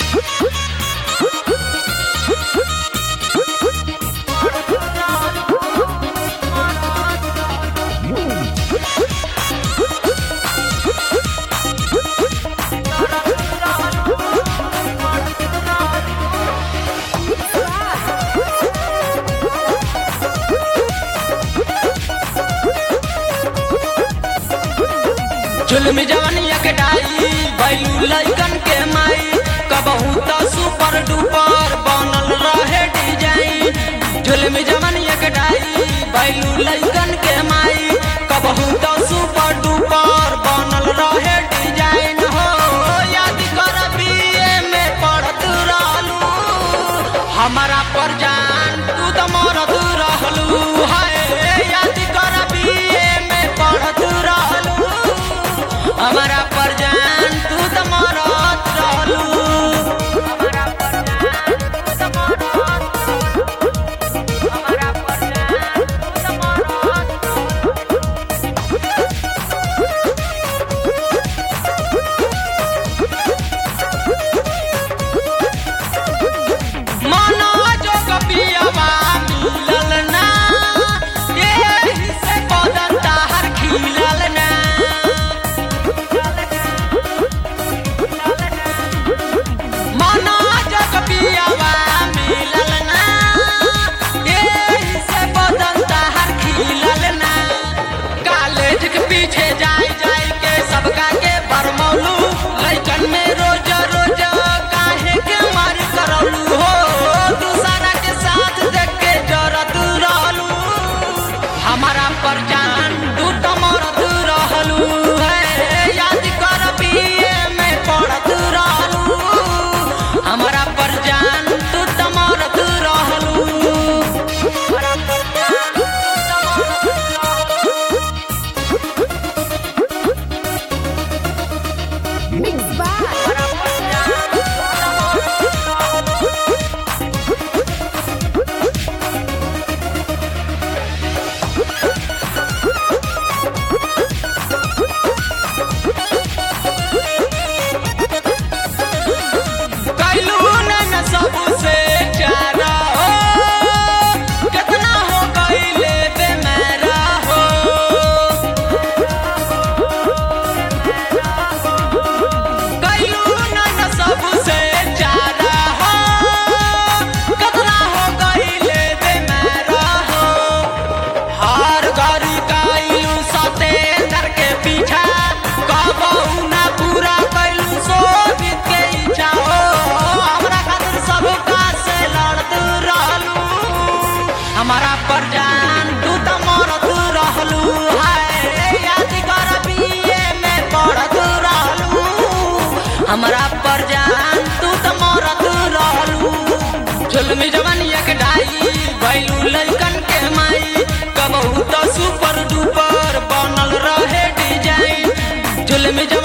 जुल्म जवनिया के डाई बैलू लइकन के माई कबहू त सुपर डुपर बनल रहे डिजाइन जुल्म जवनिया के डाई बैलू लइकन के माई कबहू त सुपर डुपर बनल रहे डिजाइन हो याद कर बीए में पढ़त रहलू हमारा पर जान तू त मरत रहलू हाय याद कर बीए में पढ़त रहलू हमारा पर जान तू त मरत रहलू हमारा पर जान तू त मरत रहलू हमारा पर जान तू त मरत मनो जो कपियवा मिलल ना एही से बदन ताहर खिलल ना मनो जो कपियवा मिलल ना एही से बदन ताहर खिलल ना कॉलेज के पीछे जाई जाई के सबका के बरमौलू लइकन में रोज रोज काहे के मार करौलू हो दूसरा के साथ देख के जरत रहलू हमारा पर जान तू त मरत रहलू है याद कर बीए में पढ़त रहलू हमारा पर जान तू त मरत रहलू हमारा पर जान तू त मरत रहलू Mixed by कैलू न सबसे चारा हो कितना हो गईले बेमारा हो कैलू न सबसे चारा हो कितना हो गईले बेमारा हो हार गरी कैलू सतेंदर के पीछा कबहू ना पूरा कैलू शोभित के इच्छा हो हमरा खातिर सब काज से लड़त रहलू हमारा पर जान तू त मरत रहलू हाय याद कर बीए में पढ़त रहलू हमरा पर जान तू त मरत रहलू जुल्मी जवानिया के डाई बैलू लइकन के माई कबहू त सुपर डुपर बनल रहे डिजाइन जुल्मी जवानिया